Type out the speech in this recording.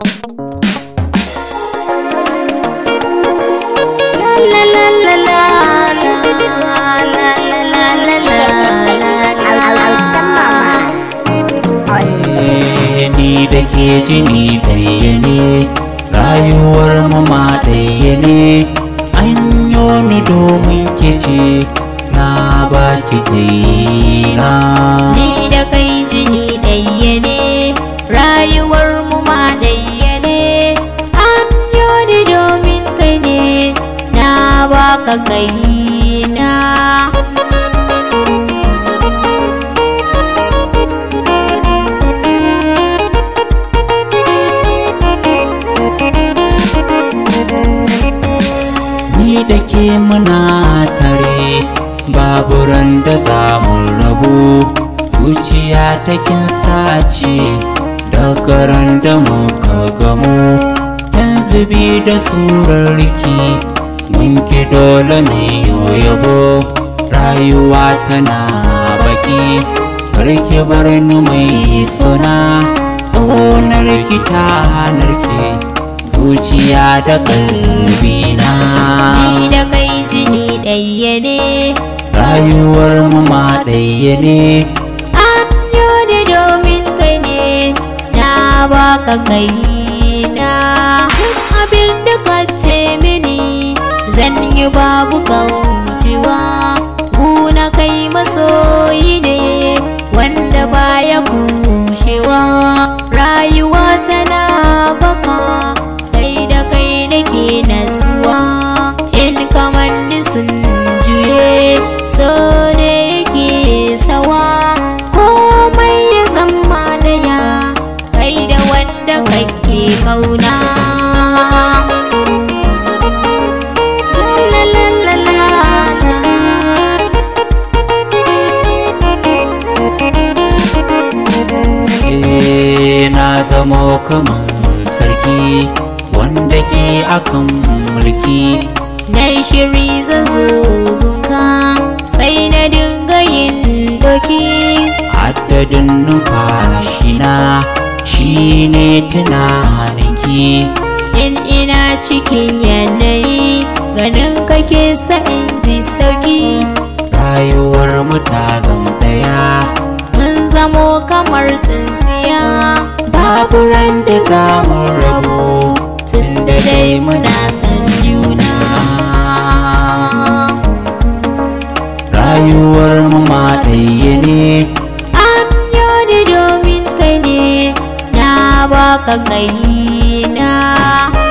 ni da ke jini ɗaya ne rayuwar mu ma ɗaya ne an ni domin ke ce na baki kaina Ni da kai jini ɗaya ne, rayuwar mu ma ɗaya ne, an ni domin kai ne, na baka kaina. ni da ke muna tare babu ran da za mu rabu zuciya ta kin sace daga ran da muka gamu yanzu bi da surar riki mun ki dole ne yabo rayuwa tana baki barki bar ni mai suna ƙaunar ki ta narke zuciya da kalbina Ni da kai jini ɗaya ne, rayuwar mu ma ɗaya ne an ni domin kai ne, na baka kaina. Duk abin da ka ce mini, zan yi babu kaucewa. Guna kai masoyi ne, wanda baya kushewa. Rayuwa tana baka, sai da kai nake nasuwa. In kamar ni sun juye, so ne yake sawa. Komai ya zama daya, kai da wanda kake kauna. La la la la la. Eh, na zamo kamar sarki wanda ke akan mulki Na yi shiri zan zo gunka sai na dinga yin doki adadin numfashina shine tunaninki in ina cikin yanayi ganin kake sa in ji sauki rayuwar mu ta zam daya mun zamo kamar tsintsiya babu ran da za mu rabu tunda dai muna san juna rayuwar mu ma ɗaya ne an ni domin kai ne na baka kaina